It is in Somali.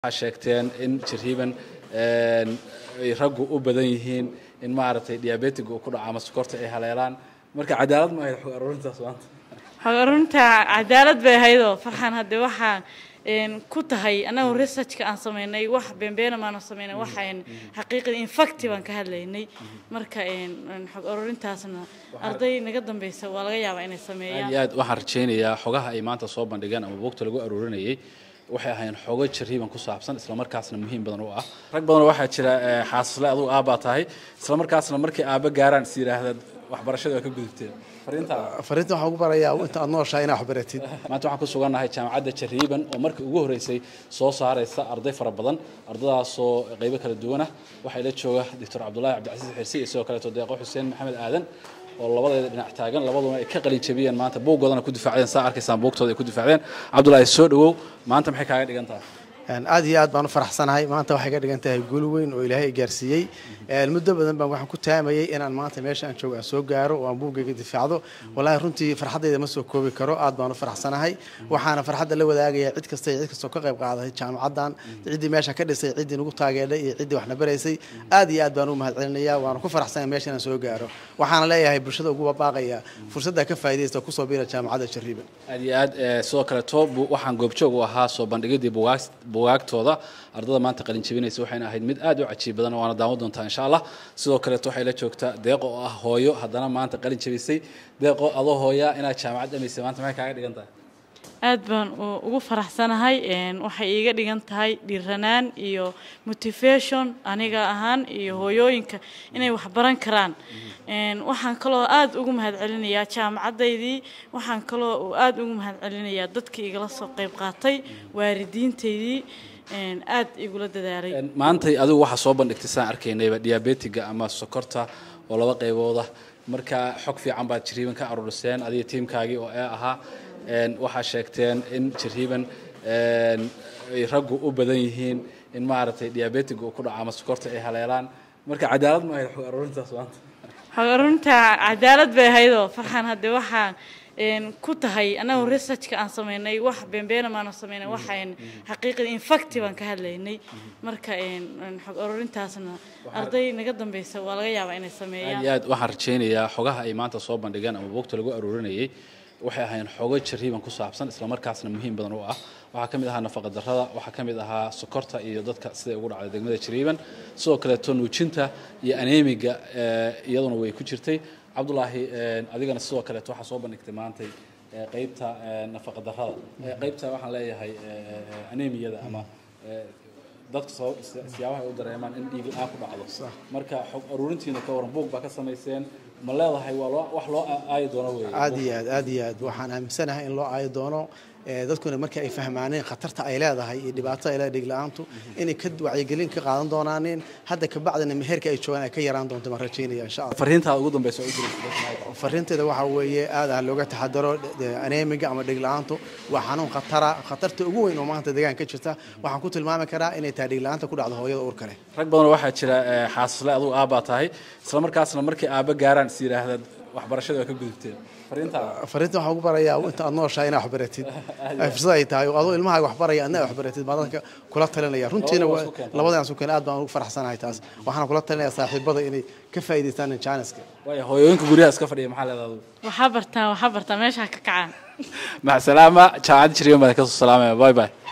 waxaa sheegteen in jariiban ay raggu u badan yihiin in maaragtay diabetig uu ku dhaco ama sokorta ay haleelaan marka cadaalad ma ahayd xog aruurintaas maanta xog runta cadaalad bay ahaydoo farxan hadde waxaan ku tahay annagu researchka aan samaynay wax beenbeena maanu samaynay waxaan xaqiiqada infacti baan ka hadlaynay marka xog aruurintaasna arday naga dambeysa waa laga yaabaa inay aad sameeyaan iyo aad waxaan rajaynayaa xogaha ay maanta soo bandhigeen ama buugta lagu aruurinayay waxay ahaayeen xogo jariiban ku saabsan islamarkaasna muhiim badan u ah rag badan waxaa jira eh, xaasisle adugu aabbaa tahay islamarkaasna markay aabba gaaraan is yidhaahda waxbarashada waa ka gudubteen fariintaa fariinta waxaan ugu barayaa inta aad nooshahay inaad wax baratid maanta waxaan ku sugannahay jaamacadda jariiban oo markii ugu horreysay soo saaraysa arday fara badan ardadaasoo qaybo kala duwan ah waxaa ila jooga doctor cabdulaahi cabdicasiis xirsi iyo sidoo kaleeto deeqo xuseen maxamed aadan oo labadeeda dhinac taagan labaduna ay ka qalin jabiyeen maanta buuggoodana ku difaacdeen saa arkaysaan buugtooda ay ku difaacdeen cabdulaahi soo dhawow maanta maxay kaaga dhigan tahay Een, aad iyo aad baan u faraxsanahay maanta waxay ka dhigan tahay guul weyn oo ilaahay i gaarsiiyey Een, muddo badan baan waxaan ku taamayay inaan maanta meesha aan joogo aan soo gaaro oo aan buuggayga difaacdo wallaahi runtii farxaddayda ma soo koobi karo aad baan u faraxsanahay waxaana farxadda la wadaagayaa cid kasta iyo cid kastoo ka qayb qaadatay jaamacaddan ciddii meesha ka dhisay ciddii nagu taageedhay iyo ciddii waxna baraysay aad iyo aad baan u mahadcelinayaa waana ku faraxsanahay meesha inaan soo gaaro waxaana leeyahay bulshada ugu baaqaya fursadda ka faa'iidaysta oo kusoo biira jaamacadda jariiban aad iyo aad eh, sidoo kaleeto bu- waxaan goobjoog u ahaa soo bandhigidii bugaag- bugaagtooda ardada maanta qalin jabinaysa waxayna ahayd mid aad u cajiib badan waana daawan doontaa insha allah sidoo kaleeto waxay la joogtaa deeqo oo ah hooyo haddana maanta qalin jabisay deeqo adoo hooya inaad jaamacad dhamaysay maanta maxay kaaga dhigan tahay aad baan u- ugu faraxsanahay een, waxay iiga dhigan tahay dhiiranaan iyo motivation aniga ahaan iyo hooyooyinka inay wax baran karaan Een, waxaan kaloo aad ugu mahadcelinayaa jaamacadaydii waxaan kaloo u aad ugu mahadcelinayaa dadkii igala soo qayb qaatay waalidiintaydii een, aad igula dadaalay En, maantay adigu waxaa soo bandhigtay saan arkaynayba diabetiga ama sokorta oo laba qaybooda marka xog fiican baad jariiban ka aruuriseen adiga tiimkaagii oo ee ahaa En, waxaa sheegteen in jariiban en, ay raggu u badan yihiin in maaragtay diabetig uu ku dhaco ama sokorta ay haleelaan marka cadaalad ma ahayd xog aruurintaas maanta xog runta cadaalad bay ahaydoo farxan hadde waxaan een, ku tahay annagu researchka aan samaynay wax beenbeena maanu samaynay waxaan xaqiiqada infacti baan ka hadlaynay marka een, een, xog aruurintaasna arday naga dambeysa waa laga yaabaa inay aad sameeyaan iyo aad waxaan rajaynayaa xogaha ay maanta soo bandhigeen ama buugta lagu aruurinayay waxay ahaayeen xogo jariiban ku saabsan islamarkaasna muhiim badan u ah waxaa ka mid ahaa nafaqa darrada waxaa ka mid ahaa sokorta iyo dadka siday ugu dhacday degmada jariiban sidoo kaleeto nuujinta iyo aneemiga eh, iyaduna way ku jirtay cabdulaahi eh, adigana sidoo kaleeto waxaa soo bandhigtay maantay eh, qeybta eh, nafaqa darrada Eh, qeybta waxaan leeyahay eh, eh, aneemiyada ama eh, dadka soo si- siyaabaha ay u dareemaan in dhiig la-aan ku dhacdo marka xog aruurintiina ka waran buug baa ka samayseen ma leedahay waa loo wax loo a- aayi doono wey aad iyo aad aad iyo aad waxaan aaminsanahay in loo aayo doono ee, dadkuna marka ay fahmaaneen khatarta ay leedahay iyo dhibaatada ay leedahay dhig-la-aantu inay ka wacyigelin ka qaadan doonaaneen hadda kabacdina meherka ay joogaan ay ka yaraan doonto baan rajaynaya insha allah fariintaada ugu dambeysa oo u diraysa fariinteeda waxaa weeye aad ah looga taxadaro de- aneemiga ama dhig-la-aantu waa xanuun khatara khatarta ugu weyn oo maanta deegaanka ka jirta waxaan ku tilmaami karaa inay tahay dhig-la-aanta ku dhacdo hooyada uurka leh rag badan waxaa jira eh, xaasisle adugu aabbaa tahay islamarkaasna markay aabba gaaraan is yidhaahda waxbarashada waa ka gudubteen fariintaada fariinta waxaan ugu barayaa inta aad nooshahay inaad wax baratid ay fursad ay tahay oo adoo ilmahaaga wax baraya adna wax baratid baan dadka kula talinaya runtiina Labadaba waa- isku keenta. labadaan isku keen aad baan ugu faraxsanahay taas waxaana kula talinaya saaxiibada inay ka faa'iidaystaan jaaniska waayo hooyooyinka guryaha iska fadhiya maxaa leedahay adigu waxaa bartaan waxaa bartaan meesha ha ka kacaan mac salaama jaamacadda jariiban baa ka soo salaamaya bye bye